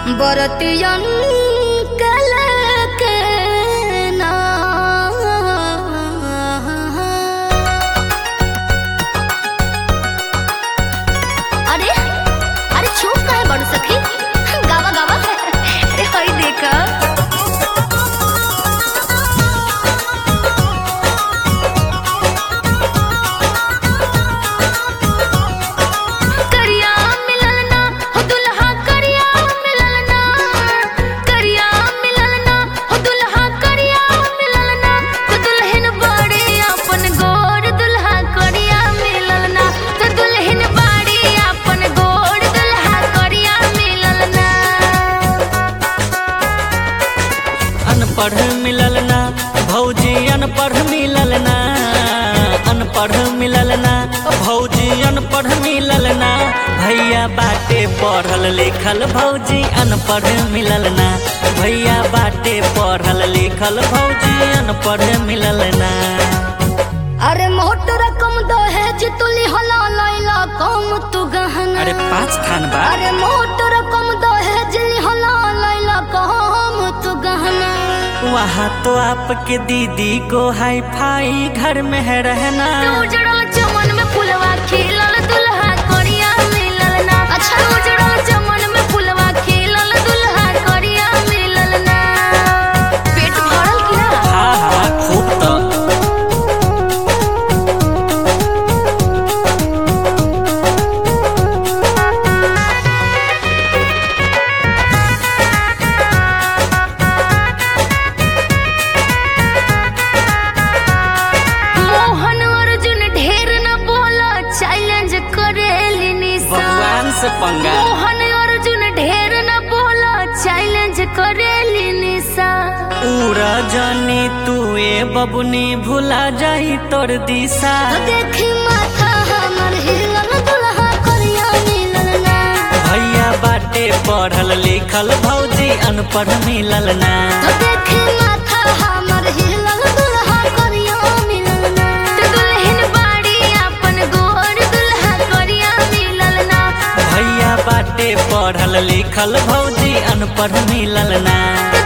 बरतियन कल के ना अरे अरे चुप काहे बड़ सखी गावा गावा अरे हई देखा करिया मिलल ना हो दुल्हा करिया मिलल ना करिया मिलल ना हो दुल्हा करिया मिलल ना तो दुल्हन बाड़ी अपन गोर दुल्हा करिया मिलल ना तो दुल्हन बाड़ी अपन गोर दुल्हा करिया मिलल ना अनपढ़ मिलल ना भौजी अनपढ़ मिलल ना अनपढ़ मिलल ना भौजी अनपढ़ मिलल ना भैया बाटे पढ़ल लिखल भौजी अनपढ़ मिलल ना भैया बाटे पढ़ल लिखल भौजी अनपढ़ मिलल ना अरे मोट रकम दहेज तुली हला लैला कम तू गहना अरे पाँच थान बा अरे मोट रकम दहेज लिहला लैला कम तू गहना वहाँ तो आपके दीदी को हाई फाई घर में है रहना उजड़ल चमन में फुलवा खिलल दुल्हा करिया मिलल ना अच्छा उजड़ल चमन में फुलवा खिलल दुल्हा करिया मिलल ना पेट भरल कि ना हाँ हाँ खूब तो मोहन अर्जुन ढेर न बोला चैलेंज करेली निशा भगवान से पंगा मोहन अर्जुन ढेर न बोला चैलेंज करेली निशा पूरा जानी तू ए बबुनी भुला जाई तोर दिशा तो देखी माथा हमर हिलल दुल्हा करिया मिलल ना भैया बाटे पढ़ल लिखल भौजी अनपढ़ मिलल ना तो देखी माथा हमर हिलल दुल्हा करिया मिलल ना तो दुल्हन बाड़ी अपन गोर दुल्हा करिया मिलल ना भैया बाटे पढ़ल लिखल भौजी अनपढ़ मिलल ना